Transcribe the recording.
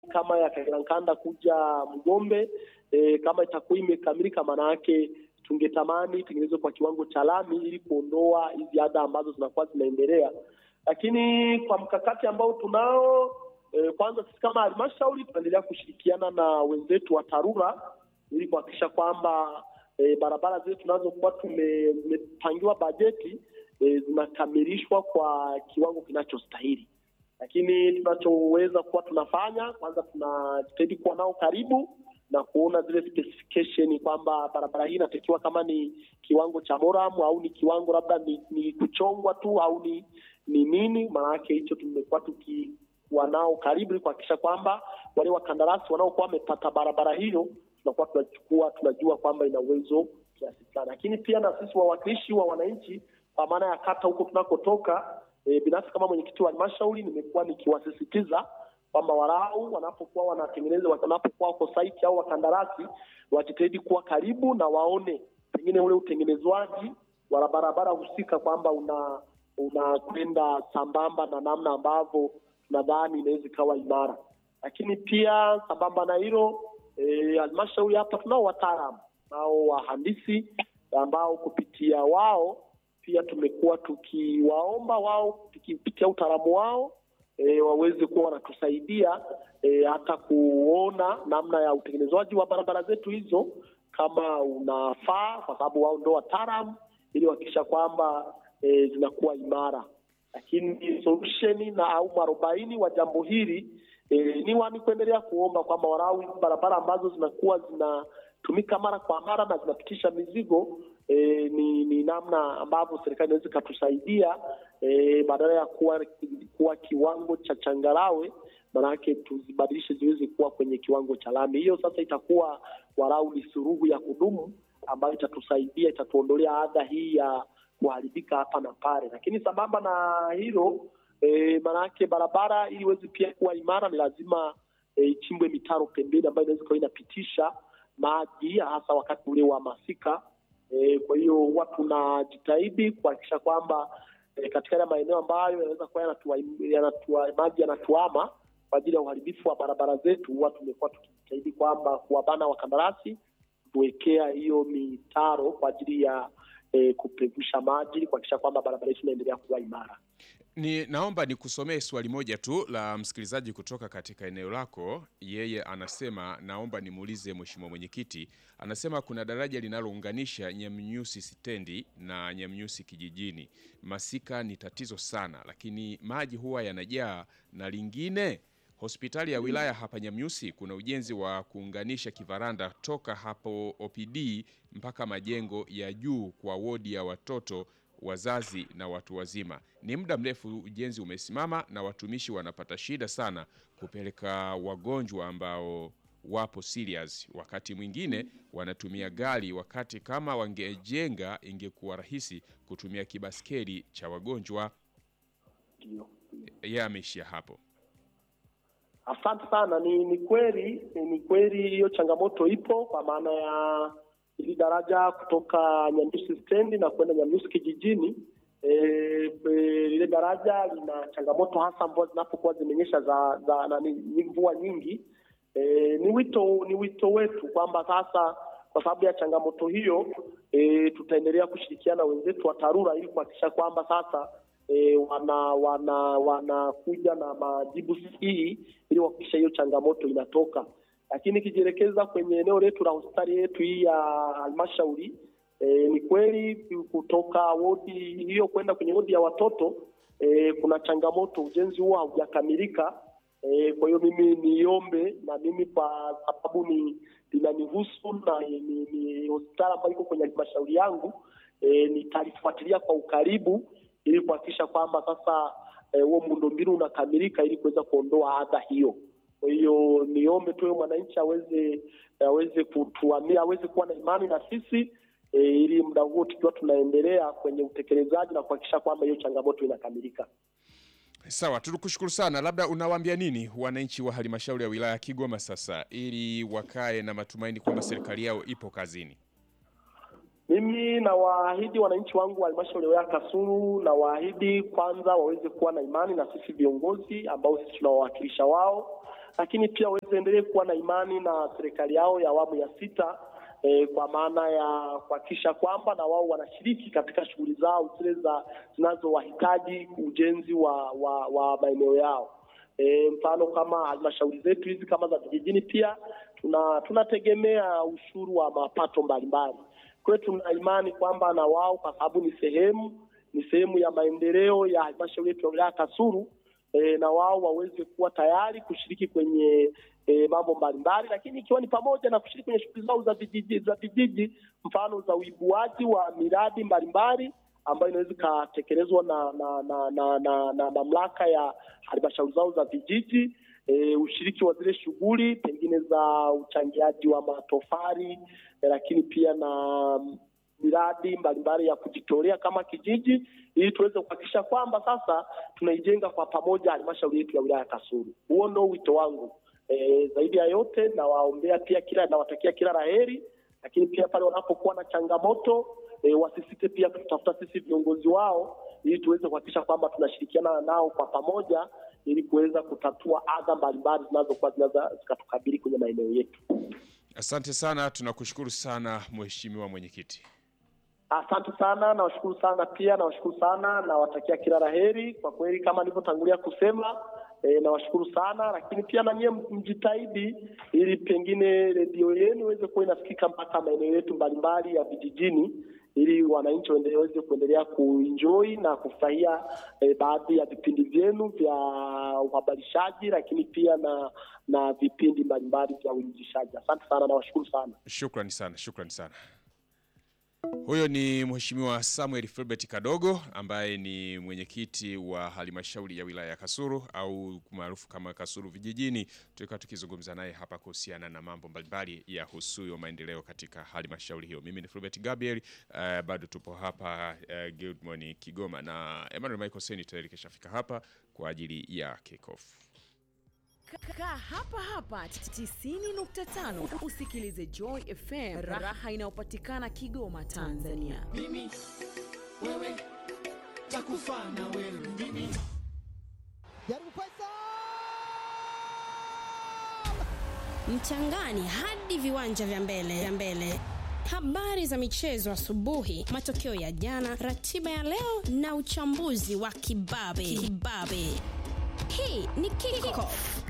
kama ya Kagerankanda kuja Mgombe e, kama itakuwa imekamilika, maana yake tungetamani itengenezwe kwa kiwango cha lami ili kuondoa hizi adha ambazo zinakuwa zinaendelea. Lakini kwa mkakati ambao tunao e, kwanza sisi kama halmashauri tunaendelea kushirikiana na wenzetu wa TARURA ili kuhakikisha kwamba e, barabara zetu tunazokuwa tumepangiwa bajeti e, zinakamilishwa kwa kiwango kinachostahili. Lakini tunachoweza kuwa tunafanya kwanza, tunajitahidi kuwa nao karibu na kuona zile specification kwamba barabara hii inatakiwa kama ni kiwango cha moram au ni kiwango labda ni, ni kuchongwa tu au ni ni nini. Maanake hicho tumekuwa tukiwa nao karibu ili kuhakikisha kwamba wale wakandarasi wanaokuwa wamepata barabara hiyo tunakuwa tunachukua tunajua kwamba ina uwezo kiasi fulani. Lakini pia na sisi wawakilishi wa wananchi kwa maana ya kata huko tunakotoka, e, binafsi kama mwenyekiti wa halmashauri nimekuwa nikiwasisitiza kwamba walau wanapokuwa wanatengeneza wanapokuwa wako site au wakandarasi wajitahidi kuwa karibu na waone pengine ule utengenezwaji wa barabara husika kwamba una unakwenda sambamba na namna ambavyo tunadhani inaweza ikawa imara. Lakini pia sambamba na hilo halmashauri e, hapa tunao wataalamu nao wahandisi ambao kupitia wao pia tumekuwa tukiwaomba wao tukipitia utaalamu wao E, waweze kuwa wanatusaidia e, hata kuona namna ya utengenezwaji wa barabara zetu hizo kama unafaa, kwa sababu wao ndio wataalamu, ili kuhakikisha kwamba e, zinakuwa imara. Lakini solution na au mwarobaini wa jambo hili e, ni wani kuendelea kuomba kwamba walau barabara ambazo zinakuwa zinatumika mara kwa mara na zinapitisha mizigo E, ni, ni namna ambavyo serikali inaweza ikatusaidia e, badala ya kuwa, kuwa kiwango cha changarawe, maanake tuzibadilishe ziweze kuwa kwenye kiwango cha lami. Hiyo sasa itakuwa walau ni suruhu ya kudumu ambayo itatusaidia, itatuondolea adha hii ya kuharibika hapa na pale. Lakini sambamba na hilo e, maanake barabara ili iweze pia kuwa imara ni lazima ichimbwe e, mitaro pembeni ambayo inaweza kuwa inapitisha maji hasa wakati ule wa masika. E, kwa hiyo huwa tunajitahidi kuhakikisha kwamba e, katika yale maeneo ambayo yanaweza kuwa yanatua, yanatua, maji yanatuama kwa ajili ya uharibifu wa barabara zetu, huwa tumekuwa tukijitahidi kwamba kuwabana wakandarasi kuwekea hiyo mitaro kwa ajili ya e, kupevusha maji kuhakikisha kwamba barabara yetu inaendelea kuwa imara. Ni naomba nikusomee swali moja tu la msikilizaji kutoka katika eneo lako. Yeye anasema naomba nimuulize mheshimiwa mwenyekiti. Anasema kuna daraja linalounganisha Nyamnyusi stendi na Nyamnyusi kijijini. Masika ni tatizo sana, lakini maji huwa yanajaa. Na lingine, hospitali ya wilaya hapa Nyamnyusi kuna ujenzi wa kuunganisha kivaranda toka hapo OPD mpaka majengo ya juu kwa wodi ya watoto wazazi na watu wazima. Ni muda mrefu ujenzi umesimama na watumishi wanapata shida sana kupeleka wagonjwa ambao wapo serious. Wakati mwingine wanatumia gari, wakati kama wangejenga ingekuwa rahisi kutumia kibaskeli cha wagonjwa. Yeye ameishia hapo. Asante sana. Ni ni kweli, ni kweli hiyo changamoto ipo kwa maana ya hili daraja kutoka Nyamnyusi stendi na kwenda Nyamnyusi kijijini. Lile e, e, daraja lina changamoto hasa mvua zinapokuwa zimenyesha za, za nani, mvua nyingi. E, ni wito ni wito wetu kwamba sasa kwa sababu ya changamoto hiyo e, tutaendelea kushirikiana wenzetu wa TARURA ili kuhakikisha kwamba sasa e, wana wana wanakuja na majibu sahihi ili kuhakikisha hiyo changamoto inatoka lakini ikijielekeza kwenye eneo letu la hospitali yetu hii ya halmashauri e, ni kweli kutoka wodi hiyo kwenda kwenye wodi ya watoto e, kuna changamoto, ujenzi huo haujakamilika. E, kwa hiyo mimi niombe na mimi kwa sababu ni linanihusu na ni, ni, ni hospitali ambayo iko kwenye halmashauri yangu e, nitalifuatilia kwa ukaribu ili kuhakikisha kwamba sasa huo e, muundombinu unakamilika ili kuweza kuondoa adha hiyo. Kwa hiyo niombe tu mwananchi aweze aweze kutuamia aweze kuwa na imani na sisi e, ili muda huo tukiwa tunaendelea kwenye utekelezaji na kuhakikisha kwamba hiyo changamoto inakamilika. Sawa, tunakushukuru sana. Labda unawaambia nini wananchi wa halmashauri ya wilaya ya Kigoma sasa ili wakae na matumaini kwamba serikali yao ipo kazini? Mimi nawaahidi wananchi wangu wa halmashauri ya wilaya Kasulu, nawaahidi kwanza waweze kuwa na imani na sisi viongozi ambao sisi tunawawakilisha wao lakini pia waendelee kuwa na imani na serikali yao ya awamu ya sita e, kwa maana ya kuhakikisha kwamba na wao wanashiriki katika shughuli zao zile za zinazowahitaji ujenzi wa, wa, wa maeneo yao. E, mfano kama halmashauri zetu hizi kama za vijijini pia tuna tunategemea ushuru wa mapato mbalimbali. Kwa hiyo tuna imani kwamba na wao kwa sababu ni sehemu ni sehemu ya maendeleo ya halmashauri yetu ya wilaya Kasulu e, na wao waweze kuwa tayari kushiriki kwenye e, mambo mbalimbali, lakini ikiwa ni pamoja na kushiriki kwenye shughuli zao za vijiji za vijiji, mfano za uibuaji wa miradi mbalimbali ambayo inaweza ikatekelezwa na na na na, na, na mamlaka ya halmashauri zao za vijiji e, ushiriki wa zile shughuli pengine za uchangiaji wa matofali e, lakini pia na miradi mbalimbali ya kujitolea kama kijiji, ili tuweze kuhakikisha kwamba sasa tunaijenga kwa pamoja halmashauri yetu ya wilaya ya Kasulu. Huo ndio wito wangu. E, zaidi ya yote nawaombea pia kila nawatakia kila laheri, lakini pia pale wanapokuwa na changamoto e, wasisite pia kutafuta sisi viongozi wao ili tuweze kuhakikisha kwamba tunashirikiana nao kwa pamoja ili kuweza kutatua adha mbalimbali zinazokuwa zinaweza zikatukabili kwenye maeneo yetu. Asante sana, tunakushukuru sana mheshimiwa mwenyekiti. Asante sana, nawashukuru sana pia, nawashukuru sana, nawatakia kila laheri. Kwa kweli kama nilivyotangulia kusema e, nawashukuru sana, lakini pia na nyie mjitahidi ili pengine redio yenu iweze kuwa inasikika mpaka maeneo yetu mbalimbali ya vijijini ili wananchi waweze kuendelea kuenjoy na kufurahia e, baadhi ya vipindi vyenu vya uhabarishaji, lakini pia na na vipindi mbalimbali vya uinjishaji. Asante sana, nawashukuru sana. Shukrani sana, shukrani sana. Huyo ni Mheshimiwa Samuel Filbert Kadogo ambaye ni mwenyekiti wa halmashauri ya wilaya ya Kasulu au maarufu kama Kasulu vijijini. Tulikuwa tukizungumza naye hapa kuhusiana na mambo mbalimbali ya husuyo maendeleo katika halmashauri hiyo. Mimi ni Filbert Gabriel, uh, bado tupo hapa uh, Good Morning Kigoma na Emmanuel Michael Seni tayari kishafika hapa kwa ajili ya kickoff. Kaa hapa hapa 90.5 usikilize Joy FM, raha inayopatikana Kigoma, Tanzania. mimi wewe takufa na wewe mimi jaribu Faisal mchangani hadi viwanja vya mbele vya mbele. Habari za michezo asubuhi, matokeo ya jana, ratiba ya leo na uchambuzi wa kibabe kibabe. Hii ni Kickoff.